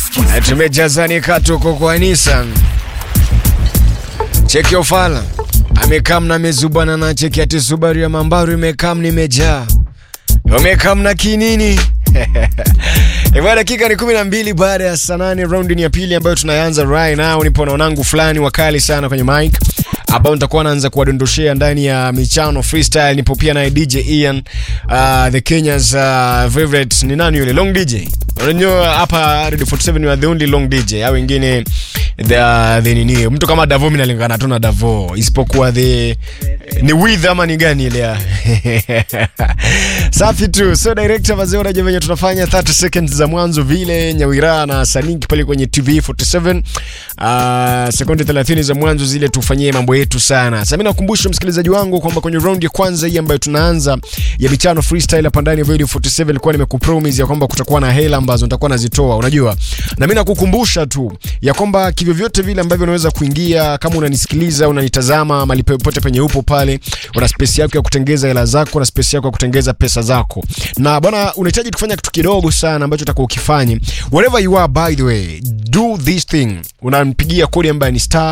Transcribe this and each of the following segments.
Na tumejazani tuko kwa Nissan. Cheki ofala amekam na mezubana na cheki ati Subaru ya Mambaru imekam nimejaa umekam na kinini Hivyo dakika ni kumi na mbili baada ya saa nane raundi ni ya pili ambayo tunaanza right now. Nipo na wanangu fulani wakali sana kwenye mic ambao nitakuwa naanza kuwadondoshea ndani ya michano freestyle. Nipo pia naye DJ Ian, uh, the Kenya's uh, favorite ni nani yule long DJ. Unajua hapa Radio 47 you are the only long DJ. Hao wengine the, the nini mtu kama Davo mimi nalingana tu na Davo isipokuwa the ni with ama ni gani ile ya safi tu. So director wazee, unajua venye tunafanya 30 seconds za mwanzo vile Nyawira na Saninki pale kwenye TV 47 uh, sekunde 30 za mwanzo zile tufanyie mambo yetu sana. Sasa mimi nakukumbusha msikilizaji wangu kwamba kwenye round ya kwanza hii ambayo tunaanza ya michano freestyle hapa ndani ya Radio 47 nilikuwa nimekupromise ya kwamba kutakuwa na hela ambazo nitakuwa nazitoa, unajua. Na mimi nakukumbusha tu ya kwamba kivyo vyote vile ambavyo unaweza kuingia, kama unanisikiliza, unanitazama mahali popote penye upo pale, una space yako ya kutengeza hela zako na space yako ya kutengeza pesa zako. Na bwana, unahitaji kufanya kitu kidogo sana ambacho utakuwa ukifanye. Wherever you are by the way, do this thing. Unampigia kodi ambayo ni star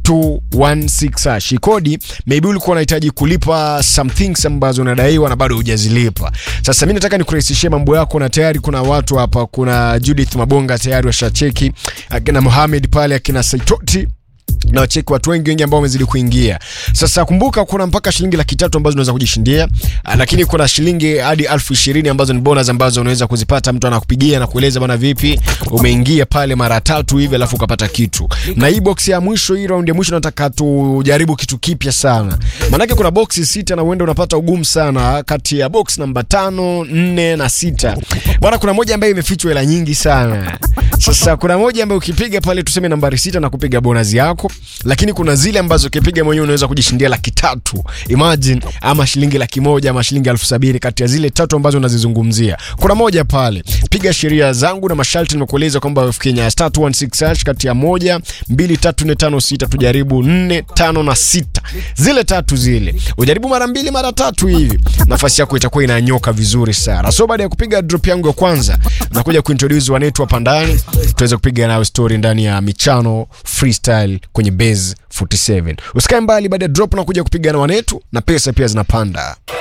216 hash. Kodi maybe ulikuwa unahitaji kulipa some things ambazo unadaiwa na bado hujazilipa. Sasa mimi nataka nikurahisishie mambo yako, na tayari kuna watu hapa, kuna Judith Mabonga tayari washacheki, akina Mohamed pale, akina Saitoti na wacheki watu wengi wengi ambao wamezidi kuingia. Sasa kumbuka, kuna mpaka shilingi laki tatu ambazo unaweza kujishindia, ah, lakini kuna shilingi hadi elfu ishirini ambazo ni bonus ambazo unaweza kuzipata. Mtu anakupigia na kueleza bana, vipi umeingia pale mara tatu hivi, alafu ukapata kitu. Na hii box ya mwisho, hii round ya mwisho, nataka tujaribu kitu kipya sana, maanake kuna boxi sita na uende unapata ugumu sana kati ya box namba tano, nne na sita. Bwana, kuna moja ambayo imefichwa hela nyingi sana. Sasa kuna moja ambayo ukipiga pale tuseme nambari sita na kupiga bonus yako, lakini kuna zile ambazo ukipiga mwenyewe unaweza kujishindia laki tatu imagine, ama shilingi laki moja ama shilingi elfu sabini kati ya zile tatu ambazo unazizungumzia. Kuna moja pale, piga sheria zangu na masharti, nimekueleza kwamba Kenya star 216 hash kati ya moja, mbili, tatu, nne, tano, sita, tujaribu nne, tano na sita, zile tatu zile ujaribu mara mbili mara tatu hivi, nafasi yako itakuwa inanyoka vizuri sana. So baada ya kupiga drop yangu ya kwanza, nakuja kuintroduce wanetu hapa ndani, tuweze kupiga nayo story ndani ya michano freestyle kwenye base 47. Usikae mbali, baada ya drop na kuja kupiga na wanetu na pesa pia zinapanda.